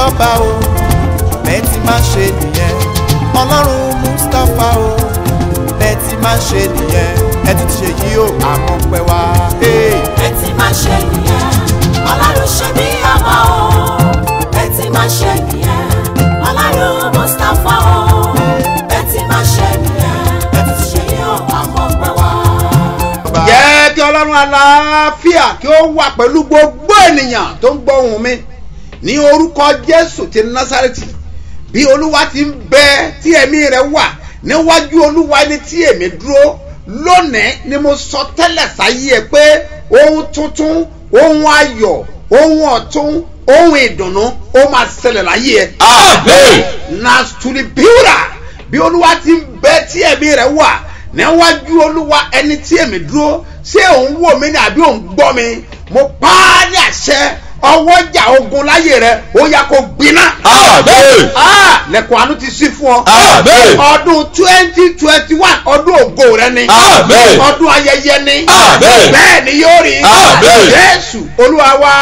jọba o bẹ́ẹ̀ ti máa ṣe nìyẹn ọlọ́run mustapha o bẹ́ẹ̀ ti máa ṣe nìyẹn ẹ ti ṣe yí o àmọ́ pẹ́ wá. Hey. ẹ ti máa ṣe nìyẹn ọlọ́run ṣe bí ọmọ o ẹ ti máa ṣe nìyẹn ọlọ́run mustapha o ẹ ti máa ṣe nìyẹn ẹ ti ṣe yóò àmọ́ pẹ́ wá. jẹ́ kí ọlọ́run aláfíà kí ó wà pẹ̀lú gbogbo ènìyàn tó ń gbọ́ ohùn mi ní orúkọ jésù ti násàrẹ́tì bí olúwa ti ń bẹ tí ẹ̀mí rẹ̀ wà níwájú olúwa ni tí èmi dúró lónìí ni mo sọ tẹ́lẹ̀ sáyé ẹ pé ohun tuntun ohun ayọ̀ ohun ọ̀tun ohun ìdùnnú ó máa ṣẹlẹ̀ láyé ẹ. Àmín. nastuli biura bí olúwa ti ń bẹ tí ẹ̀mí rẹ̀ wà níwájú olúwa ẹni tí èmi dúró ṣé òun wò mí ni àbí òun gbọ́ mi mo pa á ní àṣẹ ọwọ́jà ogun láyé rẹ ó yá kó gbiná. Àmín. Ah, lẹ́kùn àánú ti sí fún ọ. Àmín. ọdún twenty twenty one ọdún ògo rẹ ni. Àmín. ọdún ayẹyẹ ni. Àmín. bẹ́ẹ̀ ni yóò rí. Àmín. jésù olúwa wa.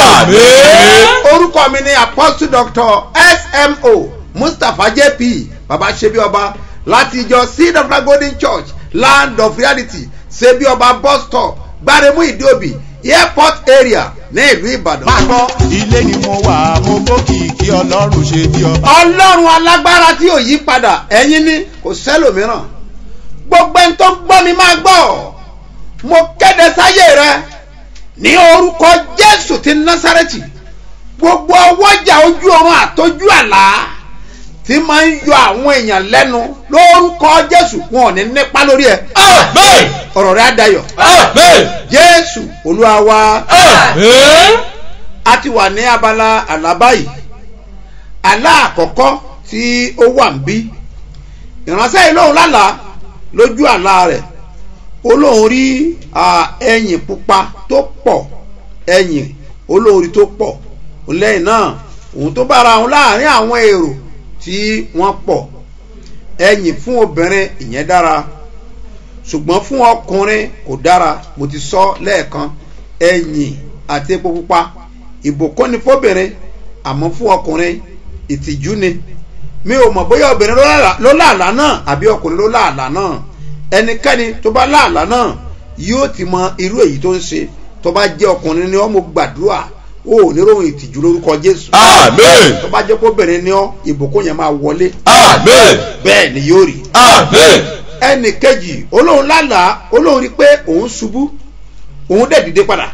Àmín. orúkọ mi ni apostle doctor smo mustapha jp baba sebi ọba láti ìjọ seed of the golden church land of reality sebi ọba bus stop gbaremu ìdíòbí airport area ní ìlú ìbàdàn. máa gbọ́ ilé ni mo wà mo gbókìkí ọlọ́run ṣe bí ọba. ọlọ́run alágbára tí ò yí padà ẹ̀yin ni kò sẹ́lòmíràn gbogbo ẹni tó ń gbọ́ mi máa gbọ́ mo kéde sáyé rẹ ní orúkọ jésù ti násàrẹ́tì gbogbo ọwọ́jà ojú ọrùn àtọ́jú àlá tí máa ń yọ àwọn èèyàn lẹ́nu lórúkọ jésù wọn ò ní nípa lórí ẹ Àmín. ọ̀rọ̀ rẹ á dayọ̀ Àmín. jésù olúwa wa Àmín. a ti wà ní abala àlá báyìí àlá àkọ́kọ́ tí ó wà ń bí ìránṣẹ́ yìí lóun lálàá lójú àlá rẹ̀ olóhùn rí à, ẹyìn pupa tó pọ̀ ẹyìn olóhùn rí tó pọ̀ lẹ́yìn náà òun tó bára òun láàrin àwọn èrò tí wọ́n pọ̀ ẹyìn fún obìnrin ìyẹn dára ṣùgbọ́n fún ọkùnrin kò dára mo ti sọ lẹ́ẹ̀kan ẹ̀yìn àti epo pupa ìbùkún ni fóbìnrin àmọ́ fún ọkùnrin ìtìjú ni mi ò mọ̀ bóyá obìnrin ló láàlá- ló láàlá náà àbí ọkùnrin ló láàlá náà ẹnikẹ́ni tó bá láàlá náà yóò ti mọ irú èyí tó ń ṣe tó bá jẹ́ ọkùnrin ni ọ́ mo gbàdúrà ó ò ní ròhùn ìtìjú lórúkọ jésù Àmín. tó bá jẹ́ kóbìnrin ni ọ́ ìbùkún yẹn máa wọlé Àmín. bẹ́ẹ̀ ni yóò rí Àmín. ẹnì kejì olóhùn lálàá olóhùn rí pé òun ṣubú òun dẹ̀ dìde padà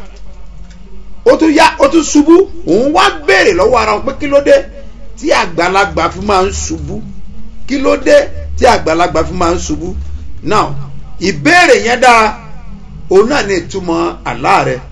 ó tún yá ó tún ṣubú òun wá béèrè lọ́wọ́ ara wọn pé kí ló dé tí àgbàlagbà fi máa ń ṣubú kí ló dé tí àgbàlagbà fi máa ń ṣubú now ìbéèrè yẹn dára òun náà ní ìtumọ̀ àlá rẹ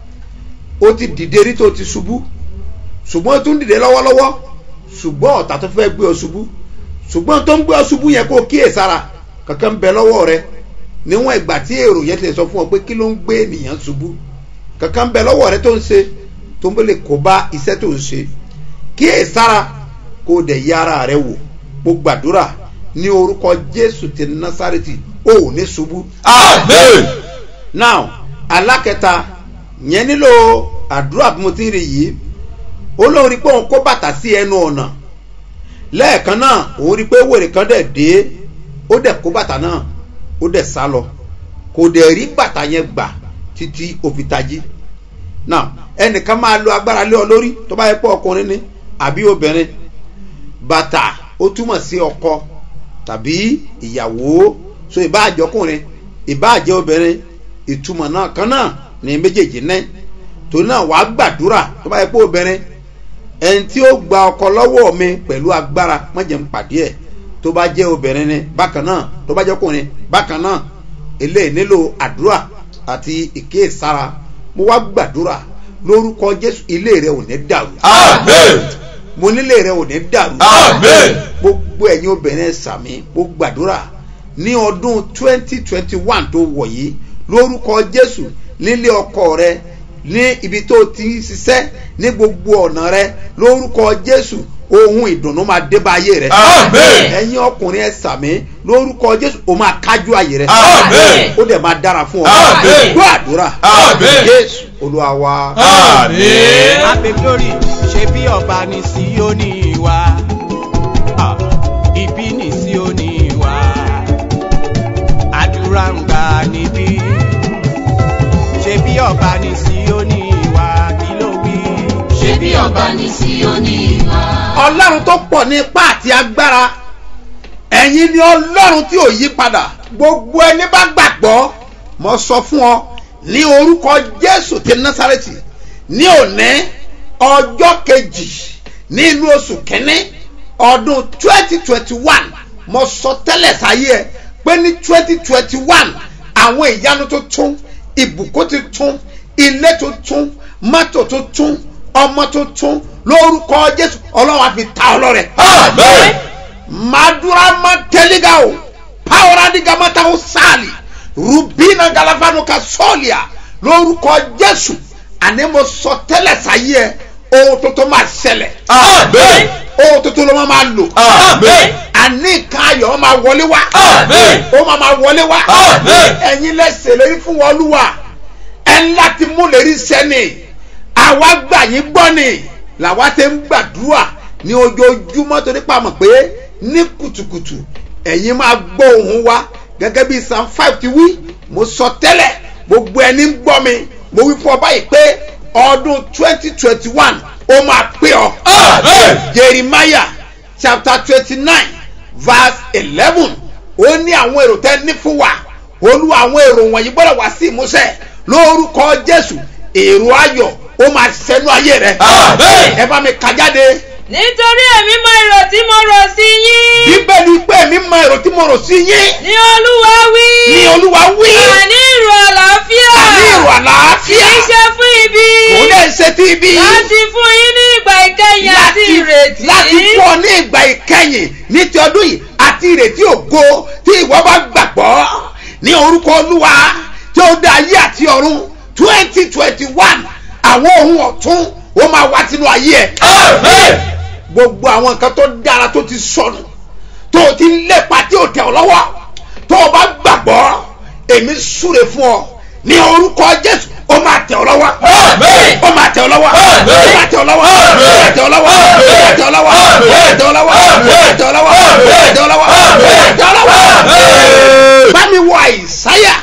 ó ti dìde rí tó ti ṣubú ṣùgbọ́n ó tún dìde lọ́wọ́lọ́wọ́ ṣùgbọ́n ọ̀tá tó fẹ́ gbé ọ ṣubú ṣùgbọ́n tó ń gbé ọ ṣubú yẹn kó o kíyèsára kankan ń bẹ lọ́wọ́ rẹ níwọ̀n ìgbà tí èrò yẹn ti lè sọ fún ọ pé kí ló ń gbé ènìyàn ṣubú kankan ń bẹ lọ́wọ́ rẹ tó ń ṣe tó ń lè kó bá iṣẹ́ tó ń ṣe kíyèsára kó o dẹ̀ yá ara rẹ wò mo gbàdúrà ní orúkọ jésù ti násàrètì o ò ní ṣubú Àmín. now alákẹta yẹn nílò àdúrà bí mo ti ń rí yìí ó lóun rí pé òun kó bàtà sí ẹnu ọ̀nà lẹ́ẹ̀kan náà òun rí pé wèrè kan dẹ̀ dé ó dẹ̀ kó bàtà náà ó dẹ̀ sá lọ kò dẹ̀ rí bàtà yẹn gbà títí ó fi tají now ẹnìkan máa lo agbára lé ọ lórí tó bá yẹ pé ọkùnrin ni àbí obìnrin bàtà ó túmọ̀ sí ọkọ tàbí ìyàwó so ìbáàjọkùnrin ìbáàjẹ obìnrin ìtumọ̀ náà kan náà ní méjèèjì náà torí náà wàá gbàdúrà tó bá yẹ pé obìnrin ẹni tí ó gba ọkọ lọ́wọ́ mi pẹ̀lú agbára mọ̀jẹ̀ ń pàdé ẹ̀ tó bá jẹ́ obìnrin ni bákan náà tó bá jẹ́ ọkùnrin bákan náà eléyìí nílò àdúrà àti ìkéèsára mo wá gbàdúrà lórúkọ jésù ilé rẹ ò ní dàrú Àmín. mo nílé rẹ ò ní dàrú Àmín. gbogbo ẹ̀yin obìnrin sàmì mo gbàdúrà ní ọdún twenty twenty one tó wọ̀ yìí lórúkọ jésù nílé ọkọ rẹ ní ibi tó ti ń ṣiṣẹ́ ní gbogbo ọ̀nà rẹ lórúkọ jésù ohun ìdùnnú máa dé bá ayé rẹ Àmín. ẹ̀yin ọkùnrin ẹ sàmì lórúkọ jésù o máa kájú ayé rẹ Àmín. ó dẹ̀ máa dára fún ọ Àmín. gbọ́ àdúrà Àmín. jésù olúwa wa. Àmín. abe glory ṣe bí ọba ní síónì wa Ah, ibi ní síónì wa àdúrà ń gbà níbí ṣe bí ọba ní síónì wa kí ló wí. ṣé bí ọba ní Síónì wá. ọlọ́run tó pọ̀ ní ipá àti agbára ẹ̀yin ni ọlọ́run tí ò yí padà gbogbo ẹni bá gbàgbọ́ mo sọ fún ọ ní orúkọ jésù ti násàrẹ́tì ní òní ọjọ́ kejì nínú oṣù kínní ọdún twenty twenty one mo sọ tẹ́lẹ̀ sáyé ẹ pé ní twenty twenty one àwọn ìyanu tuntun ìbùkún tuntun ilé tuntun mọ́tò tuntun ọmọ tuntun lórúkọ jésù ọlọ́run á fi ta ọlọ́rẹ̀ Amen. madura mateliga o pawura diga matawo sali rubina galafanu ka sọọlia lórúkọ jésù àní mo sọ tẹ́lẹ̀ sáyé ẹ ohun tuntun máa ṣẹlẹ̀ Amen. ohun tuntun ló máa máa lò Amen. àní nǹkan ayọ̀ máa wọlé wá Amen. ó máa máa wọlé wá Amen. ẹ̀yin lẹ́sẹ̀ lérí fún wọn olúwa ẹ̀ ń láti mú lérí sẹ́ni àwa gbà yín gbọ́ ni làwa ti ń gbàdúrà ní ojoojúmọ́ torí pa mọ̀ pé ní kùtùkùtù ẹ̀yin máa gbọ́ ohùn wa gẹ́gẹ́ bí psalm five ti wí mo sọ tẹ́lẹ̀ gbogbo ẹni ń gbọ́ mi mo wí fún ọ báyìí pé ọdún twenty twenty one ó máa pé ọ. Amen. jeremiah chapter twenty nine verse eleven ó ní àwọn èrò tẹ́ ní fún wa olúwa àwọn èrò wọ̀nyí gbọ́dọ̀ wá sí ìmúṣẹ lórúkọ jésù èrò ayọ̀ ó máa ṣẹnu ayé rẹ. Amen. ẹ bá mi kà jáde nítorí èmi mọ èrò tí mo rò sí yín bíbélì pé mi mọ èrò tí mo rò sí yín ní olúwa wí ní olúwa wí àní èrò àlàáfíà àní èrò kì àlàáfíà í ṣe fún ibi kò lè ṣe tí ibi láti fún yín ní ìgbà ìkẹyìn àti ìrètí láti fún ọ ní ìgbà ìkẹyìn ní ti ọdún yìí àti ìrètí ògo tí ìwọ bá gbàgbọ́ ní orúkọ olúwa tí ó dá ayé àti ọ̀run twenty twenty one àwọn ohun ọ̀tún ó máa wá sínú ayé ẹ̀ Amen. gbogbo àwọn nǹkan tó dára tó ti sọnù tó o ti ń lépa tí o tẹ̀ ọ́ lọ́wọ́ tó o bá gbàgbọ́ èmi súre fún ọ ní orúkọ jésù ó máa tẹ̀ ọ́ lọ́wọ́ Amen. ó máa tẹ̀ ọ́ lọ́wọ́ ó máa tẹ̀ ọ́ lọ́wọ́ ó máa tẹ̀ ọ́ lọ́wọ́ ó máa tẹ̀ ọ́ lọ́wọ́ ó máa tẹ̀ ọ́ lọ́wọ́ ó máa tẹ̀ ọ́ lọ́wọ́ ó máa tẹ̀ ọ́ lọ́wọ́ ó máa tẹ̀ ọ́ lọ́wọ́. bá mi wọ àìsáyà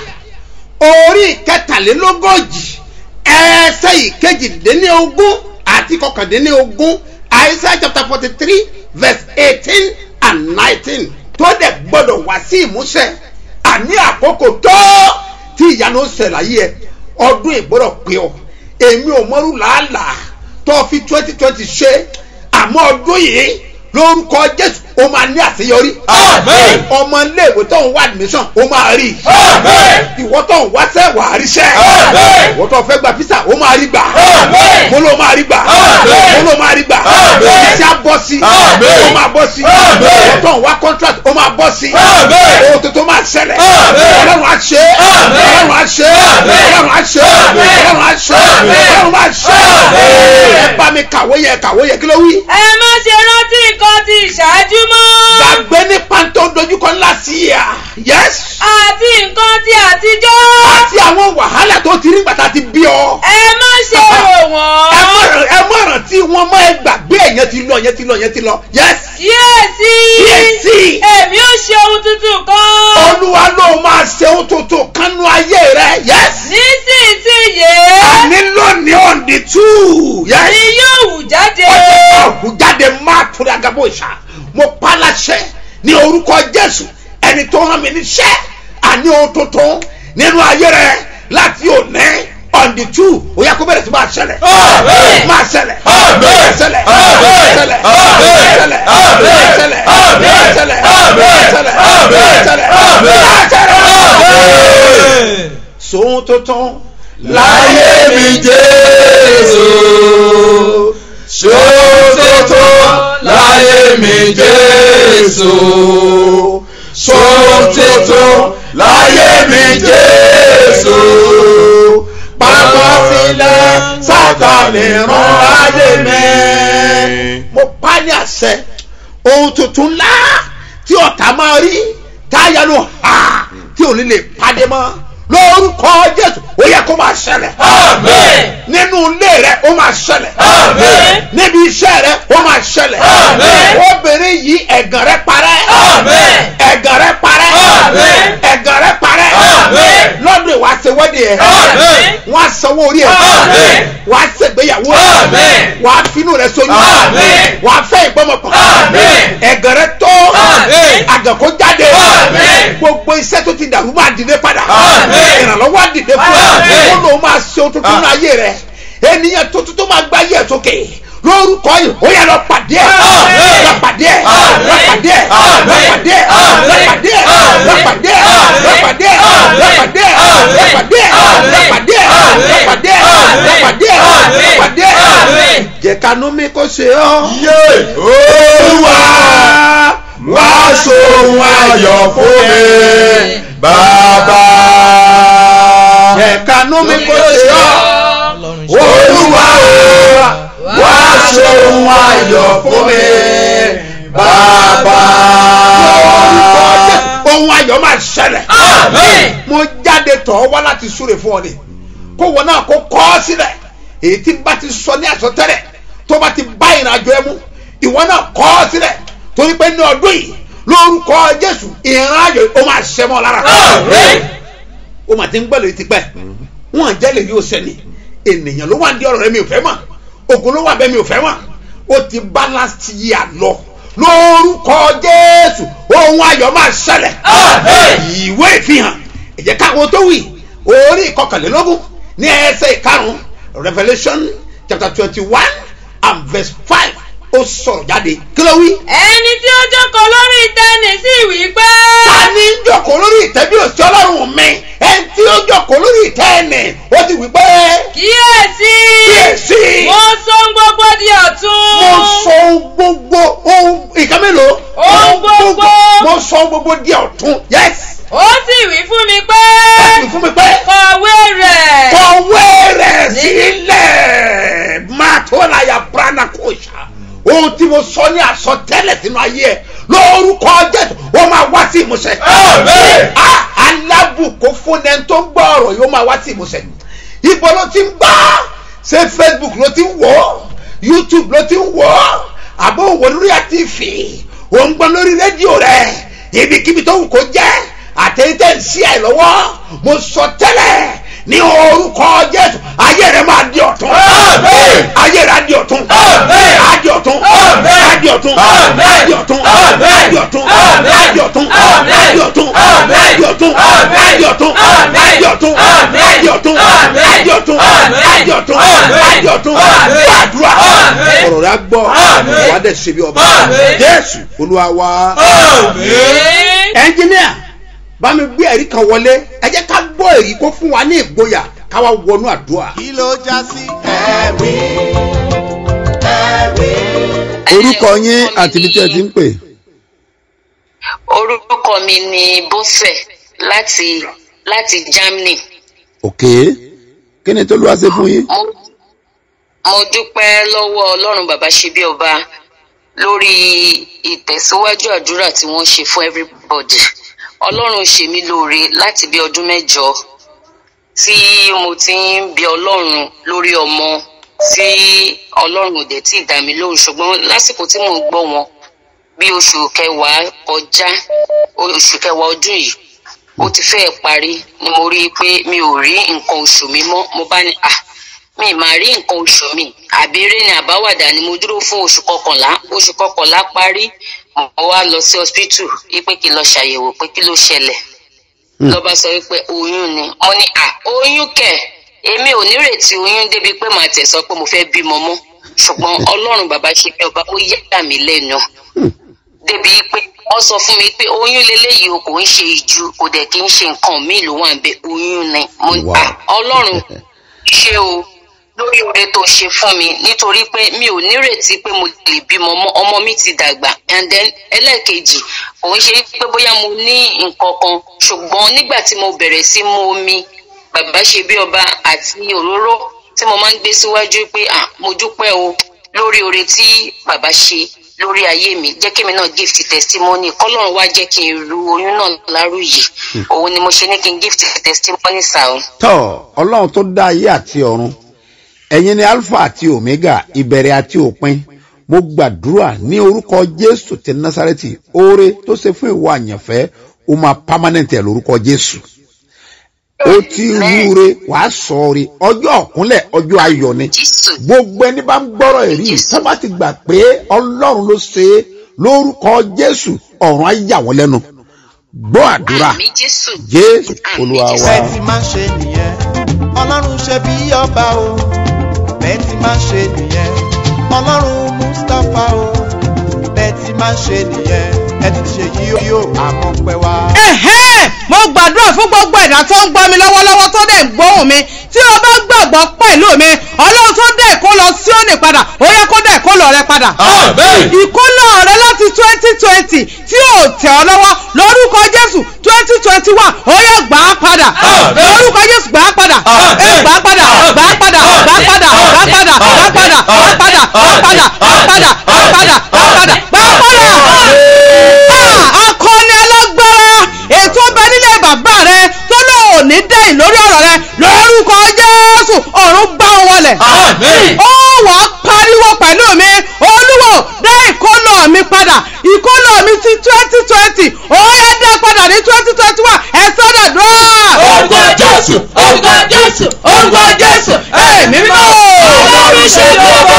orí kẹtàlélógójì ẹsẹ̀ ìkejìdínlógún àti kọkàndínlógún àìsáyà chapter forty three verse eighteen and nineteen tó dẹ̀ gbọ́dọ̀ wá sí ìmúṣẹ àní àkókò tó tí ìyanu ń ṣẹlẹ̀ ayé ẹ ọdún ìgbọ́dọ̀ pé ọ èmi ò mọ́rú làálàá tó fi twenty twenty ṣe àmọ́ ọdún yìí lórúkọ jésù ó máa ní àṣeyọrí Amen. ọmọ iléèwé tó ń wá admission ó máa rí Amen. ìwọ tó ń wáṣẹ́ wà á ríṣẹ́ Amen. ìwọ tó fẹ́ gba fisa ó máa rí gbà Amen. mo ló máa rí gbà Amen. mo ló máa rí gbà Amen. iṣẹ́ á bọ́ sí Amen. ó máa bọ́ sí Amen. ìwọ tó ń wá contract ó máa bọ́ sí Amen. ohun tuntun máa ṣẹlẹ̀ Amen. ọlọ́run á ṣe é Amen. ọlọ́run á ṣe é Amen. ọlọ́run á ṣe é Amen. ọlọ́run á ṣe é Amen. ọlọ́run á ṣe é Amen. ẹ bá mi kàwé yẹ kàwé yẹ kí ló wí ẹ má ṣe rántí nǹkan ti ìṣáájú mọ́ gbàgbé nípa tó dojúkọ ńlá sí i à yẹs àti nǹkan ti àtijọ́ àti àwọn wàhálà tó ti rí gbàtà ti bí ọ ẹ má ṣe rò ẹ wọ́n mọ̀ràn ẹ mọ̀ràn tí wọ́n mọ̀ ẹ gbàgbé ẹ̀yẹn ti lọ ẹ̀yẹn ti lọ ẹ̀yẹn ti lọ yẹs kíyèsí Kíyèsí. èmi ò ṣe ohun tuntun kan olúwa ló máa ṣe ohun tuntun kánú ayé rẹ yẹs nísinsìnyí àní lónìí òǹdí tù yẹs. ni yóò wù jáde ọ̀hún jáde máa torí agabo ìṣá mo pa á láṣẹ ní orúkọ jésù ẹni tó rán mi níṣẹ́ àní ohun tuntun nínú ayé rẹ láti òní ọ̀ndì tù ó yẹ kó bẹ̀rẹ̀ sí máa ṣẹlẹ̀ Amen. máa ṣẹlẹ̀ Amen. máa ṣẹlẹ̀ Amen. máa ṣẹlẹ̀ Amen. máa ṣẹlẹ̀ Amen. máa ṣẹlẹ̀ Amen. máa ṣẹlẹ̀ Amen. máa ṣẹlẹ̀ Amen. máa ṣẹlẹ̀ Amen. máa ṣẹlẹ̀. Amen. sóhun tuntun láyé mi jésù ṣòtótó láyé mi jésù ṣòtótó láyé mi jésù pápá sílẹ̀ sátani rán ayé mi. mo pa ní àṣẹ ohun tuntun ńlá tí ọ̀tá máa rí táyà ló hà tí ò ní lè pàdé mọ́ lórúkọ jésù ó yẹ kó máa ṣẹlẹ̀ Àmín. nínú ilé rẹ ó máa ṣẹlẹ̀ Àmín. níbi iṣẹ́ rẹ ó máa ṣẹlẹ̀ Àmín. obìnrin yìí ẹ̀gàn rẹ parẹ́ Àmín. ẹ̀gàn rẹ parẹ́ Àmín. ẹ̀gàn rẹ parẹ́ Àmín. lọ́dún ìwà ṣe wẹ́dì ẹ̀ Àmín. wọ́n á sanwó orí ẹ̀ Àmín. wọ́n á ṣègbéyàwó Àmín. wọ́n á finú rẹ sóyún Àmín. wọ́n á fẹ́ ìgbọ́mọpọ̀ Àmín. ẹ̀gàn rẹ tó Àmín. àgàn kó jáde Àmín. gbogbo iṣẹ́ tó ti dàrú máa dìde padà Àmín. ìrànlọ́wọ́ á dìde fún ẹ Àmín. ó lóun máa ṣe ohun tuntun ní ayé rẹ ènìyàn tuntun tó máa gbá ayé ẹ̀ sókè lórúkọ yìí ó yẹ lọ pàdé ẹ Àmín. lọ pàdé ẹ Àmín. lọ pàdé ẹ Àmín. lọ pàdé ẹ Àmín. lọ pàdé ẹ Àmín. lọ pàdé ẹ lọ pàdé ẹ lọ pàdé ẹ lọ pàdé ẹ lọ pàdé ẹ lọ pàdé ẹ lọ pàdé ẹ lọ pàdé ẹ jẹ́ kanú mi kó ṣe ọ́. Yé Olúwa wá sóhun ayọ̀ fún mi bàbá. jẹ́ kanú mi kó ṣe ọ́. Olúwa wá sóhun ayọ̀ fún mi bàbá. ohun ayọ̀ máa ṣẹlẹ̀. Àmín. mo jáde tọ̀ ọ́ wá láti súre fún ọ ni kó wọn náà kó kọ́ ọ sílẹ̀ èyí tí bá ti sọ ní àsọtẹ́lẹ̀ tó bá ti bá ìrìnàjò ẹ mú ìwọ náà kọ́ ọ sílẹ̀ torí pé ní ọdún yìí lórúkọ jésù ìrìnàjò ó máa ṣẹ mọ́ lára Àmín. ó mà ti ń gbọ́dọ̀ ti pẹ́ wọn jẹ́ lè yóò sẹ́ni ènìyàn ló wà ní ọ̀rọ̀ rẹ mi ò fẹ́ mọ̀ ògùn ló wà bẹ́ẹ̀ mi ò fẹ́ mọ̀ ó ti bá last year lọ lórúkọ jésù ohun ayọ̀ máa ṣẹlẹ̀ Àmín. ìwé ìfihàn ẹ̀jẹ̀ káwọn tó wì orí ìkọkànlélógún ní ẹsẹ̀ ìkarùn revolution chapter twenty one and verse five ó sọ̀rọ̀ jáde kí ló wí. ẹni tí ó jókòó lórí ìtẹ́ni sì wí pé. ta ni ń jókòó lórí ìtẹ́ bí òsì ọlọ́run mi ẹni tí ó jókòó lórí ìtẹ́ ẹ̀nì ó ti wí pé kíyèsí. kíyèsí mo sọ ohun gbogbo di ọ̀tun. mo sọ ohun gbogbo ohun ìkan mélòó Ohun gbogbo. mo sọ ohun gbogbo di ọ̀tún yes ó sì wí fún mi pé. ẹ sì fún mi pé kọ̀wé rẹ̀. kọ̀wé rẹ̀ sílẹ̀ máa tó láyà brana kòṣà ohun tí mo sọ ní àsọtẹ́lẹ̀ sínú ayé ẹ lórúkọ jésù ó máa wá sí ìmúṣẹ. Àmín. Ah, alábùkún fún ẹni tó ń gbọ́ ọ̀rọ̀ yóò máa wá sí ìmúṣẹ. ibo ló ti ń gbọ́ ṣé facebook ló ti ń wò ó youtube ló ti ń wò ó àbó òwò lórí àtìfì ò ń gbọ́ lórí rédíò rẹ̀ ibikíbi tó wù kó jẹ́ àtẹ̀yìntẹ̀ ń sí ẹ̀ lọ́wọ́ mo sọ tẹ́lẹ̀ ní orúkọ jésù ayé rẹ máa di ọ̀tún Àmín. ayé rẹ á di ọ̀tún Àmín. á di ọ̀tún Àmín. á di ọ̀tún Àmín. á di ọ̀tún Àmín. á di ọ̀tún Àmín. á di ọ̀tún Àmín. á di ọ̀tún Àmín. á di ọ̀tún Àmín. á di ọ̀tún Àmín. á di ọ̀tún Àmín. á di ọ̀tún Àmín. á di ọ̀tún Àmín. á di ọ̀tún Àmín. á di ọ̀tún Àmín. gbàdúrà Àmín. ọ̀rọ̀ rẹ gbọ́ Àmín. wà á dẹ̀ ṣe bí ọba Àmín. jésù olúwa wa Àmín. ẹnjìníà bá mi gbé ẹ̀rí kan wọlé ẹ jẹ́ ká gbọ́ èyí kó fún wa ní ìgboyà ká wá wọnú àdúrà. kí ló já sí ẹ̀rí ẹ̀rí. orúkọ yín àti ibi tí ẹ ti ń pè. orúkọ mi ni bọ́sẹ̀ láti láti germany òkè kí ni tó ló wá ṣe fún yín. mo mo dúpẹ́ lọ́wọ́ ọlọ́run bàbá ṣe bí ọba lórí ìtẹ̀síwájú àdúrà tí wọ́n ṣe fún everybody ọlọ́run ṣe mí lóore láti bí ọdún mẹ́jọ tí mo ti ń bi ọlọ́run lórí ọmọ tí ọlọ́run ò dẹ̀ tí ì dá mi lóhùn ṣùgbọ́n lásìkò tí mò ń gbọ́ wọn bí oṣù kẹwàá kọjá oṣù kẹwàá ọdún yìí ó ti fẹ́ parí ni mo rí i pé mi ò rí nǹkan oṣù mi mọ́ mo bá ní à mi ì máa rí nǹkan oṣù mi àbẹ̀rẹ̀ ni àbáwàdà ni mo dúró fún oṣù kọkànlá oṣù kọkànlá parí mo wá lọ sí hospital wípé kí n lọ ṣàyẹ̀wò pé kí ló ṣẹlẹ̀ lọ́ba sọ wípé oyún ni mo ní à oyún kẹ̀ èmi ò nírètí oyún débi pé màá tẹ̀ sọ pé mo fẹ́ bímọ mọ́ ṣùgbọ́n ọlọ́run bàbá ṣe bí ọba ó yà mí lẹ́nu débi pé wọ́n sọ fún mi pé oyún leléyìí o kò ń ṣe ìju kò dẹ̀ kí ń ṣe nǹkan míì ló wà ń bẹ oyún ni mo ní Wow. à ọlọ́run ṣé o lórí oore tó ṣe fún mi nítorí pé mi ò nírètí pé mo lè bímọ ọmọ ọmọ mi ti dàgbà and then ẹlẹ́ẹ̀kejì kò ń ṣe pé bóyá mo ní nǹkan kan ṣùgbọ́n nígbà tí mo bẹ̀rẹ̀ sí mu omi bàbá ṣe bí ọba àti òróró tí mo máa ń gbé síwájú pé à mo dúpẹ́ o lórí oore tí bàbá ṣe lórí ayé mi jẹ́ kí mi náà gift testimony kọ́lọ́run wá jẹ́ kí n ru oyún náà láròyè òun ni mo ṣe ní kí n gift testimony sáà tọ́ ọlọ́run tó dá ayé àti ọ̀run ẹ̀yin ni alpha àti omega ìbẹ̀rẹ̀ àti òpin mo gbàdúrà ní orúkọ jésù ti násàrẹ́tì oore tó ṣe fún ìwọ àyànfẹ́ ó máa permanent ẹ̀ lórúkọ jésù ó ti wúre wàá sọ̀ọ́re ọjọ́ ọ̀kúnlẹ̀ ọjọ́ ayọ̀ ni jésù gbogbo ẹni bá ń gbọ́rọ̀ ẹ̀rí yìí tó bá ti gbà pé ọlọ́run ló ṣe é lórúkọ jésù ọ̀run á yà wọ́n lẹ́nu gbọ́ àdúrà àmì jésù jésù olúwa wa. bẹ́ẹ̀ ti máa ṣe nìyẹn ọlọ́run ṣe bí ọba o bẹ́ẹ̀ ti máa ṣe nìyẹn ọlọ́run mustapha o bẹ́ẹ̀ ti máa ṣe nìyẹn ẹ ti ṣe yí yóò àmọ́ pẹ́ wá. ẹ̀hẹ́n mo gbàdúrà fún gbogbo ẹ̀dá tó ń gbọ́ mi lọ́wọ́lọ́wọ́ tó dẹ̀ ń gbóhùn mi tí o bá gbàgbọ́ pẹ̀lú mi ọlọ́run tó dẹ̀ kó lọ sí òní padà ó yẹ kó dẹ̀ kó lọ rẹ padà. Àmín. ìkólọ rẹ láti twenty twenty tí ò tẹ̀ ọ́ lọ́wọ́ lórúkọ jésù twenty twenty one ó yẹ gbà á padà Àmín. lórúkọ jésù gbà á padà Àmín. ẹ gbà á padà gbà á padà gbà á padà gbà á padà gbà á padà gbà á padà gbà á padà gbà á padà gbà á padà gbà á padà gbà á padà. Ah, akọni alágbára ètò ọbẹ̀ nílé bàbá rẹ tó lóò ní dẹ́yìn lórí ọ̀rọ̀ rẹ lórúkọ jésù ọ̀run gbá wọn wọlẹ̀. Àmín. ó wà á pariwo pẹ̀lú mi olúwo dá ìkólọ mi padà ìkólọ mi ti twenty twenty ó yẹ dá padà ní twenty twenty one ẹ sọ́dọ̀ dùn. Orúkọ Jésù, orúkọ Jésù, orúkọ Jésù, ẹ̀mí mímọ́. Ọlọ́run ṣe lọ́wọ́.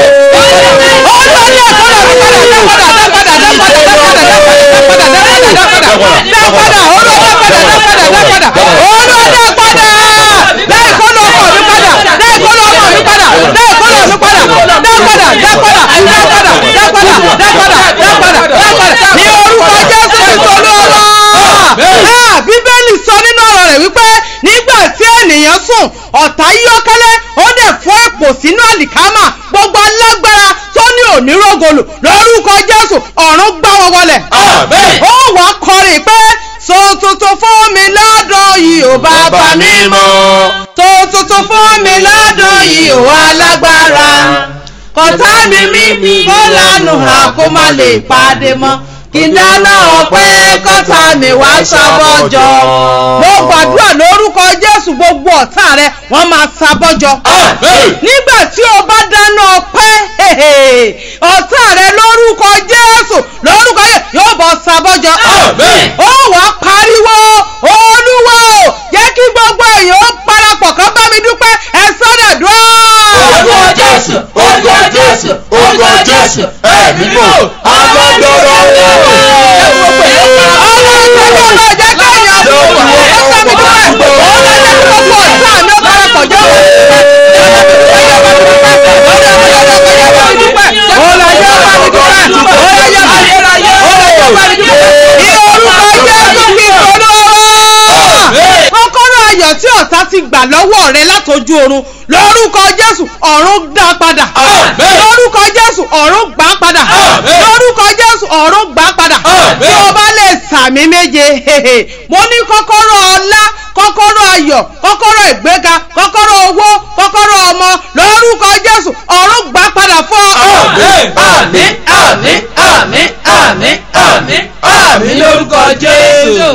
olúwa dá ìkólọ mi padà dá padà dá padà dá padà dá padà dá padà dá padà dá padà dá padà dá padà olúwa dá padà dá padà dá padà olúwa dá padà dá ìkólọ ọmọ mi padà dá ìkólọ ọmọ mi padà dá ìkólọ mi padà dá padà dá padà dá padà dá padà dá padà dá padà dá padà ní orúkọ jésù kristu olúwa Ah, bíbélì sọ nínú ọ̀rọ̀ rẹ̀ wípé nígbà tí ènìyàn sùn ọ̀tá yọ́kẹ́lẹ́ ó dẹ̀ fọ́ èpò sínú àlìkámà gbogbo alágbára tó ní onírògolù lórúkọ jésù ọ̀run gbá wọn wọlẹ̀. Àmín. ó wàá kọrin pé so tuntun fún mi lọ́dún yìí ò bàbá mi mọ́ so tuntun fún mi lọ́dún yìí ò alágbára kọ̀tá mi mímí kó lánàá hàn kó má lè pàdé mọ́ kí n dáná ọpẹ́ kọ́tà mi wá sábọ́jọ́. mo gbàdúrà lórúkọ jésù gbogbo ọ̀tá rẹ wọ́n máa sábọ́jọ́. Àmín. nígbà tí o bá dáná ọpẹ́ ọ̀tá rẹ lórúkọ jésù lórúkọ yẹn yóò bọ̀ sábọ́jọ́. Àmín. ó wàá pariwo olúwa o jẹ́ kí gbogbo èèyàn ó parapọ̀ kán bá mi dúpẹ́ ẹ sọ́dọ̀ dúró. Orúkọ Jésù, orúkọ Jésù, orúkọ Jésù, ẹ̀mí mọ̀, agbọ́dọ̀rọ̀ kọ́kọ́rọ́ ayọ̀ tí ọ̀tá ti gbà lọ́wọ́ rẹ látọjú oorun lórúkọ jésù ọ̀run dá padà Àmín. lórúkọ jésù ọ̀run gbà padà Àmín. lórúkọ jésù ọ̀run gbà padà Àmín. tí o bá lè sàmì méje mo ní kọ́kọ́rọ́ ọlá kọ́kọ́rọ́ ayọ̀ kọ́kọ́rọ́ ìgbéga kọ́kọ́rọ́ owó kọ́kọ́rọ́ ọmọ lórúkọ jésù ọ̀run gbà padà fún ọ. Àmín, àmín, àmín, àmín, àmín, àmín, àmín lórúkọ Jésù.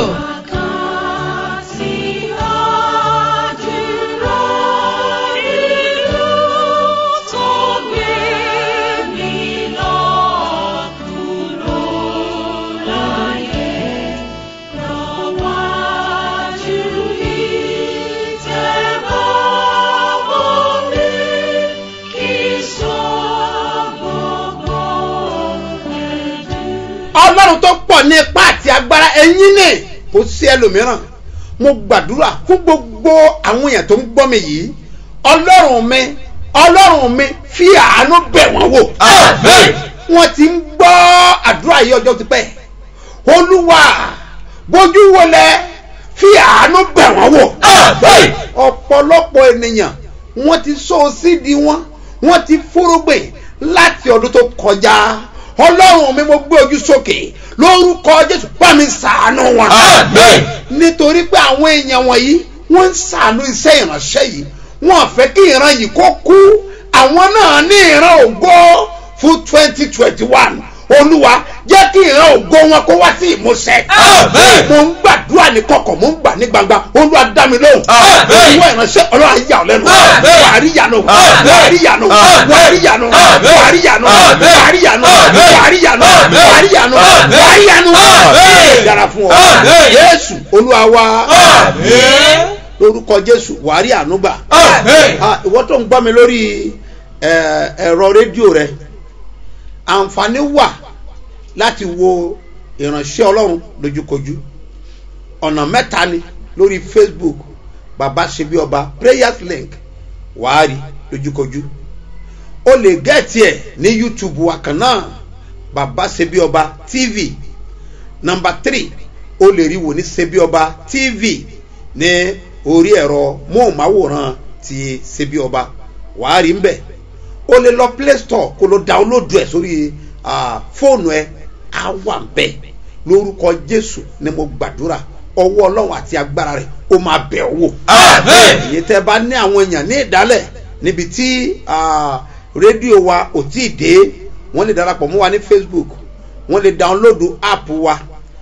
ọlọ́run tó pọ̀ ní ipá àti agbára ẹ̀yin ní kò sí ẹlòmíràn mo gbàdúrà fún gbogbo àwọn èèyàn tó ń gbọ́ mi yìí ọlọ́run mi ọlọ́run mi fi àánú bẹ̀ wọ́n wò Àmín. wọ́n ti ń gbọ́ àdúrà yìí ọjọ́ ti pẹ́ olúwa bójú wọlé fi àánú bẹ̀ wọ́n wò Àmín. ọ̀pọ̀lọpọ̀ ènìyàn wọ́n ti sọ sídi wọn wọ́n ti fúrúgbìn láti ọdún tó kọjá ọlọ́run mi mo gbé ojú sókè lórúkọ jésù bá mi sàánú wọn Àmín. nítorí pé àwọn èèyàn wọ̀nyí wọ́n ń sàánú iṣẹ́ ìránṣẹ́ yìí wọ́n fẹ́ kí ìran yìí kó kú àwọn náà ní ìran ògo fún twenty twenty one olúwa jẹ́ kí ìran ògo wọn kó wá sí ìmúṣẹ. Àmín. mo ń gbàdúrà ní kọ̀kọ̀ mo ń gbà ní gbangba olúwa dá mi lóhùn. Àmín. ìwọ ìránṣẹ́ ọlọ́run ayé àwọn lẹ́nu. Àmín. wàárí yanu Àmín. wàárí yanu Àmín. wàárí yanu Àmín. wàárí yanu Àmín. wàárí yanu Àmín. wàárí yanu Àmín. wàárí yanu Àmín. wàárí yanu. Àmín. dára fún ọ Àmín. jésù olúwa wa Àmín. lórúkọ jésù wàárí ànúgbà Àmín. ah ìwọ tó ń gbọ́ mi lórí ẹ, ẹ̀rọ rédíò rẹ àǹfààní wà láti wo ìránṣẹ́ ọlọ́run lójúkojú ọ̀nà mẹ́ta ni lórí facebook baba ṣebí ọba prayers link wàá rí lójúkojú o lè gẹ́ẹ̀tì ẹ̀ ní youtube wa kan náà baba ṣebí ọba tv nọmba three o lè rí wò ní ṣebí ọba tv ní orí ẹ̀rọ móhùnmáwòrán ti ṣebí ọba wàá rí ń bẹ̀ o lè lọ play store kó lọ download ẹ̀ sórí ah, fóònù ẹ̀ á wà ń bẹ̀ lórúkọ jésù ni mo gbàdúrà ọwọ́ ọlọ́run àti agbára rẹ̀ ó máa bẹ̀ ọ́ wò Àmín. èyí tẹ́ bá ní àwọn èèyàn ní ìdálẹ̀ níbi tí ah, rédíò wa ò tí ì dé wọ́n lè darapọ̀ mọ́ wa ní facebook wọ́n lè download app wa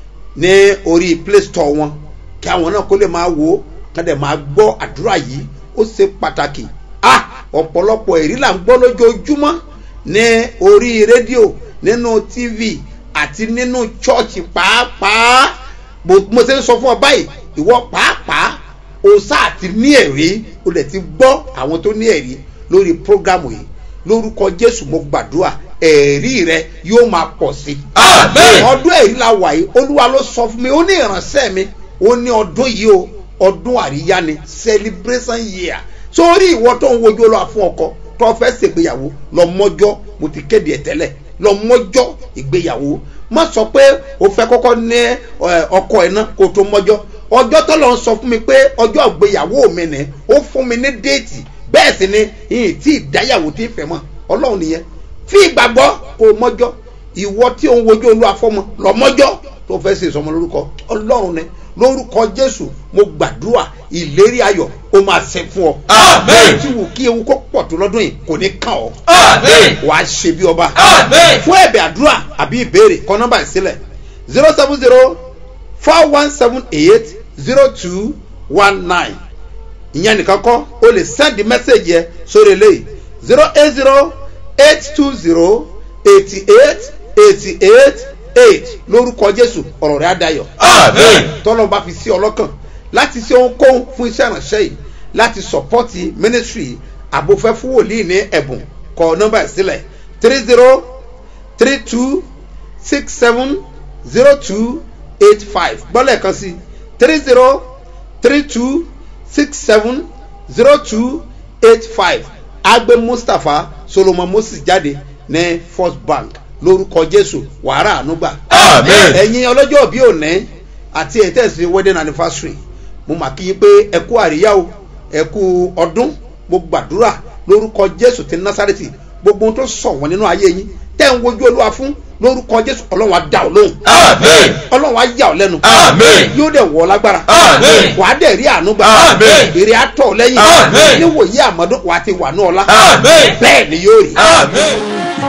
ní orí play store wọn kí àwọn náà kó lè máa wò ó ká dẹ̀ máa gbọ́ àdúrà yìí ó ṣe pàtàkì ah ọ̀pọ̀lọpọ̀ èrí là ń gbọ́ lójoojúmọ́ ní orí rédíò nínú tv àti nínú chọ́ọ̀chì pàápàá bó mo ṣe ń sọ fún ọ báyìí ìwọ pàápàá o sáà ti ní ẹ̀rí o lè ti gbọ́ àwọn tó ní ẹ̀rí lórí prógámù yìí lórúkọ jésù mo gbàdúrà ẹ̀rí rẹ yóò máa pọ̀ sí i Àmín. ọdún ẹ̀rí la wà yìí olúwa ló sọ fún mi ó ní ìránṣẹ́ mi ó ní ọdún yìí o ọdún àríyá ni celebration year sórí ìwọ tó ń wojú olúwa fún ọkọ tó fẹ́ ṣègbéyàwó lọ mọ́jọ́ mo ti kéde ẹ̀ tẹ́lẹ̀ lọ mọ́jọ́ ìgbéyàwó má sọ pé o fẹ́ kọ́kọ́ ní ẹ, ọkọ ẹ̀ náà kó o tó mọ́jọ́ ọjọ́ tó lọ sọ fún mi pé ọjọ́ ìgbéyàwó mi ni ó fún mi ní déètì bẹ́ẹ̀ sì ni ìyìn tí ìdáyàwó ti fẹ́ mọ́ ọlọ́run nìyẹn fi ìgbàgbọ́ kó o mọ́jọ́ ìwọ tí ò ń wojú olúwa fọmọ lọ mọ́jọ́ tó fẹ́ ṣe ìsọmọ lórúkọ ọlọ́run ni lórúkọ jésù mo gbàdúrà ìlérí ayọ̀ ó máa ṣe fún ọ. Àmín. tí wù kí ewu kó pọ̀ tó lọ́dún yìí kò ní kàn ọ́ Àmín. wàá ṣe bí ọba. Àmín. fún ẹ̀bẹ̀ àdúrà àbí ìbéèrè kọ nọ́mbà ìsílẹ̀ zero seven zero four one seven eight zero two one nine ìyẹn nìkan kọ́ o lè send message yẹ sórí eléyìí zero eight zero eight two zero eighty eight eighty eight eight lórúkọ jésù ọ̀rọ̀ rẹ̀ á dayọ̀ Àmín. tọ́lọ́ bá fi sí ọlọ́kàn láti ṣe ohunkóhun fún iṣẹ́ ìránṣẹ́ yìí láti sọ̀pọ́tì ministry àbòfẹ́ fún wòlíì ní ẹ̀bùn kọ nọ́mbà ìsílẹ̀ three zero three two six seven zero two eight five gbọ́lẹ̀ kan sí three zero three two six seven zero two eight five agbe mustapha solomon moses jáde ní first bank lórúkọ jésù wàhálà ànúgbà Àmín. ẹ̀yin ọlọ́jọ́ òbí òní àti ètẹ́sí wedding anniversary mo mà kí yín pé ẹ kú àríyá o ẹ kú ọdún mo gbàdúrà lórúkọ jésù ti násàrètì gbogbo ohun tó sọ wọn nínú ayé yín tẹ́ ń wojú olúwa fún lórúkọ jésù ọlọ́run á dá ọ lóhùn Àmín. ọlọ́run á yà ọ lẹ́nu Àmín. yóò dẹ̀ wọ ọ lágbára Àmín. wàá dẹ̀ rí àánú gbà Àmín. èrè àtọ̀ ọ lẹ́yìn Àmín. níwòye àmọ́dún wàá ti wà ní ọlá Àmín. bẹ́ẹ̀ ni yóò rí. Àmín.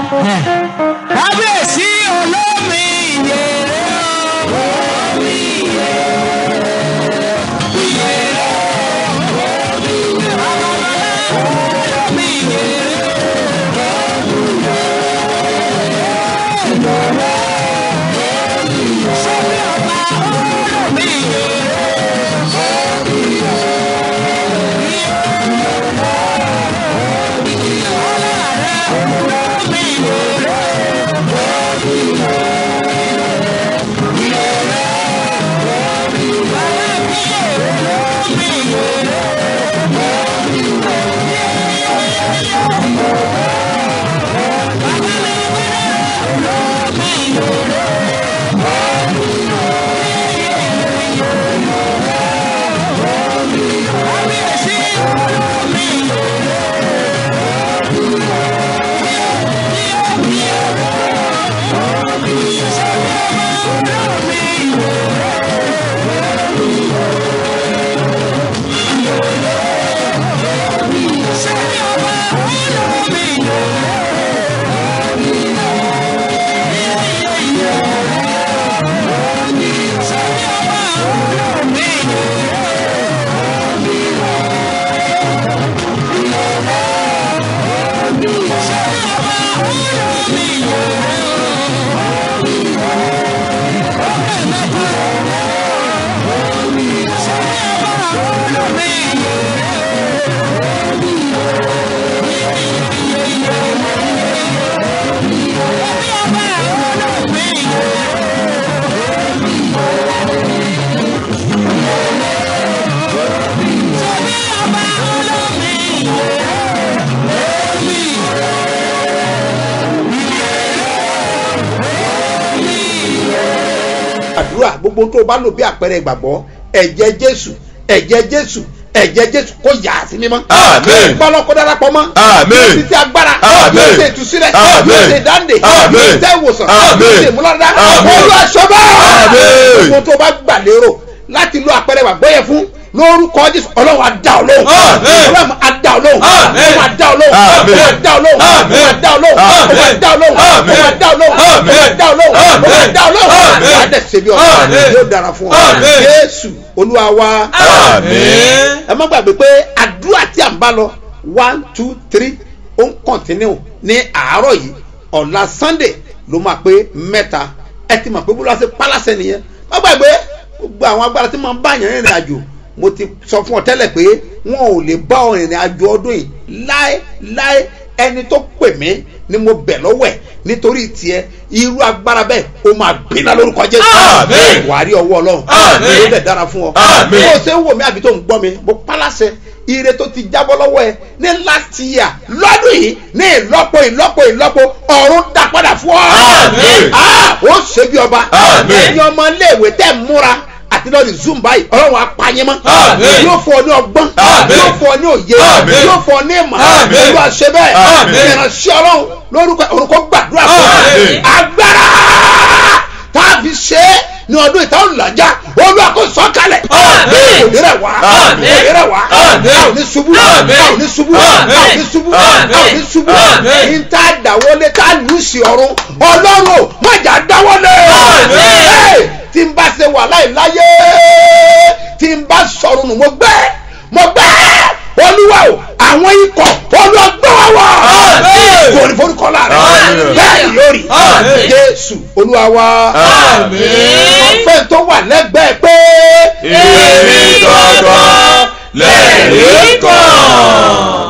kábíyèsí olómi ìyèrè omi ìyèrè àdúrà gbogbo tó o bá lò bí àpẹẹrẹ ìgbàgbọ́ ẹ̀jẹ̀ jésù ẹ̀jẹ̀ jésù ẹ̀jẹ̀ jésù kó yà á sí mímọ́. Àmín. gbọ́dọ̀ kó darapọ̀ mọ́. Àmín. títí agbára. Àmín. yóò ṣe ìtúsílẹ̀. Àmín. yóò ṣe ìdáǹdè. Àmín. yóò ṣe ìwòsàn. Àmín. yóò ṣe ìmúláradá. Àmín. olú aṣọ bá. Àmín. gbogbo tó o bá gbà lérò láti lo àpẹẹrẹ ìgbàgbọ́ yẹn fún lórúkọ jésù ọlọ́run á dá ọ lóhùn. Àmín. ọlọ́run á dá ọ lóhùn. Àmín. ọlọ́run á dá ọ lóhùn. Àmín. ọlọ́run á dá ọ lóhùn. Àmín. ọlọ́run á dá ọ lóhùn. ọlọ́run á dá ọ lóhùn. Àmín. ọlọ́run á dá ọ lóhùn. Àmín. ọlọ́run á dá ọ lóhùn. Àmín. ọlọ́run á dá ọ lóhùn. Àmín. wàá dẹ̀ ṣe bí ọ̀sán Àmín. yóò dára fún ọ. Àmín. jésù olúwa wa Àmín. ẹ má gbàgbé pé àdúrà tí à ń bá lọ one two three ó ń kọ̀ntínú ní àárọ̀ yìí ọ̀la sunday ló máa pé mẹ́ta ẹ ti mọ̀ pé bó ló ṣe pálásẹ̀ nìyẹn má gbàgbé gbogbo àwọn agbára tí máa ń bá yẹn rìnrìn àjò mo ti sọ fún ọ tẹ́lẹ̀ pé wọn ò lè bá ọ rìnrìn àjò ọdún yìí láéláé ẹni tó pè mí ni mo bẹ̀ lọ́wọ́ ẹ̀ nítorí tiẹ̀ irú agbára bẹ́ẹ̀ ó máa gbiná lórúkọ jésù Àmín. wàá rí ọwọ́ ọlọ́run Àmín. yóò dẹ̀ dára fún ọ Àmín. bó o ṣe ń wò mí àbí tó ń gbọ́ mi mo pálásẹ̀ ire tó ti jábọ́ lọ́wọ́ ẹ ní láti yà lọ́dún yìí ní ìlọ́po ìlọ́po ìlọ́po ọ̀run dá padà fún ọ. Àmín. Ah, ó ṣe bí ọba Àmín. ẹ̀yin ọmọ iléèwé tẹ̀ ń múra àti lọ́ọ̀dì zoom báyìí ọlọ́run apáyín mọ́ Àmín. yóò fọ ọ ní ọgbọ́n Àmín. yóò fọ ọ ní òye Àmín. yóò fọ ọ ní ìmọ̀ Àmín. olúwa ṣe bẹ́ẹ̀ Àmín. ìránṣẹ́ ọlọ́run lórúkọ orúkọ gbàdúrà fún ọ Àmín. agbára tá a fi ṣe é ní ọdún ìta ọ̀làjà olúwa kò sọ kalẹ̀ Àmín. òní rẹ̀ wá Àmín. òní rẹ̀ wá Àmín. a ò ní ṣubú a Àmín. ò ní ṣubú a Àmín. ò ní ṣubú a ò ní ṣubú Àmín. ní tá a dáwọ́lé tá a lù sí ọ̀run ọlọ́run ò má jà dáwọ́lé Àmín. Hey, tí n bá ṣe wà láì láyé tí n bá sọ̀rọ̀ nù mo gbẹ́ mo gbẹ́ olúwa o àwọn ikọ̀ olùgbọ́ wa Àmín. kò ní forúkọ láàrin Àmín. bẹ́ẹ̀ yóò rí Àmín. jésù olúwa wa Àmín. ọ̀fẹ́ tó wà lẹ́gbẹ̀ẹ́ pé Èmi gangan lẹ́rìí kan.